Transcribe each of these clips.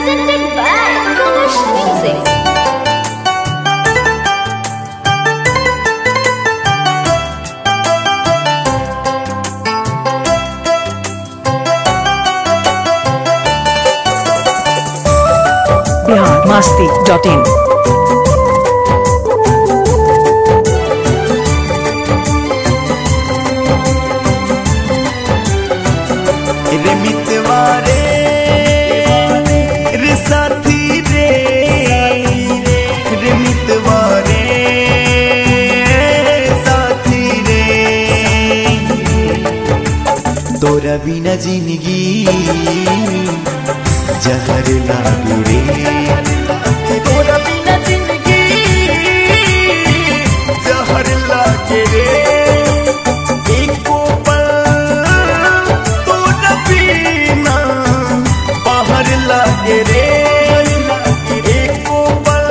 Presented by Kalash Music. Bihar Masti dot in रे मितवा रे रे साथी रे रे मितवा रे साथी रे तोरा बिना जिंदगी जहर लागे रे तोरा बिना जिंदगी जहर लागे रे एको पल तोरा बिना बाहर लागे रे एको पल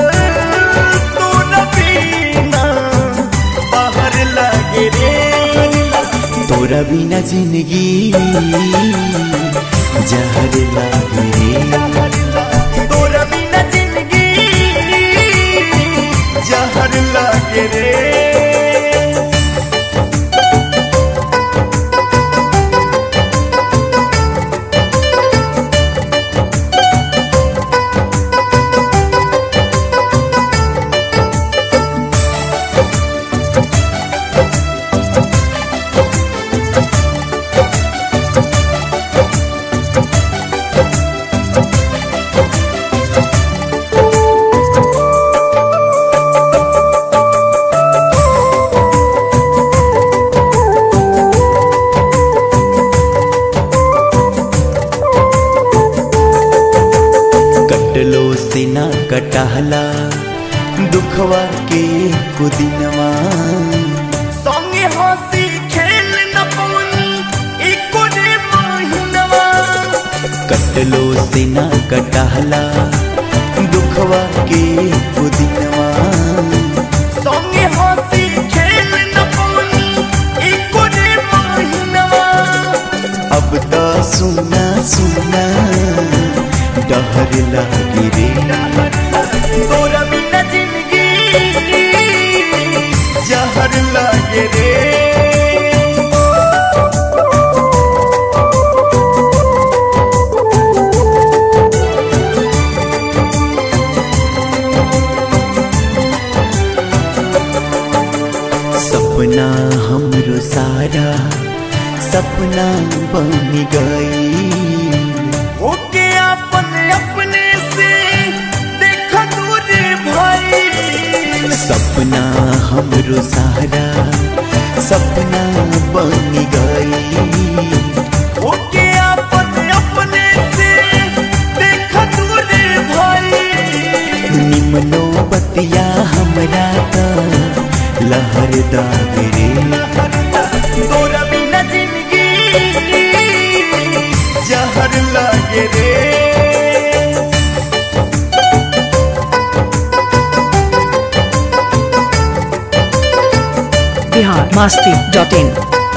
तोरा बिना बाहर लागे रे तोरा बिना जिंदगी जहर लागे रे तोरा बिना जिंदगी जहर लागे रे कटलो से ना कटहला दुखवा के कुदिनवा संगे हंसी खेल न पवनी एको रे महिनवा कटलो से ना कटहला दुखवा के कुदिनवा संगे हंसी खेल न पवनी एको रे महिनवा अब तो सुना सुना डहर लागे रे तोरा बिना जिंदगी जहर लागे रे सपना हमरो सारा सपना बन गई ओके अपन अपने से देख दूर भाई सपना हमरो सारा सपना बन गई ओके अपन अपने से देख दूर भाई निमनो बतिया हमरा का लहर दागरे तोरा बिना जिंदगी जहर लागे रे बिहार मास्ती डॉट इन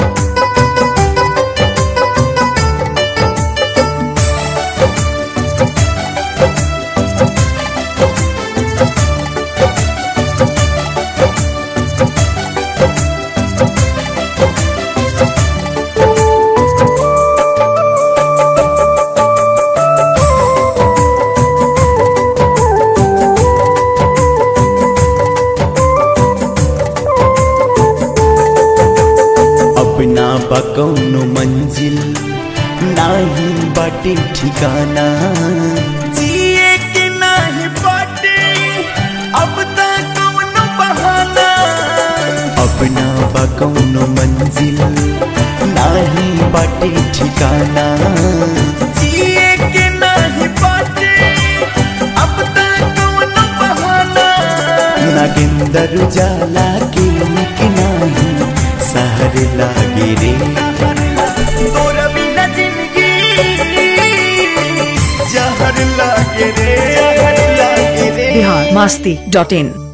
अपना बकौनो मंजिल नाही बाटे ठिकाना जिए के नाही बाटे अब तक कौनो बहाना अपना बकौनो मंजिल नाही बाटे ठिकाना जिए के नाही बाटे अब तक कौनो बहाना नागेंदर जाला के निक नाही सहर लागे रे तोरा बिना जिंदगी जहर लागे रे जहर लागे रे बिहार मास्ती डॉट इन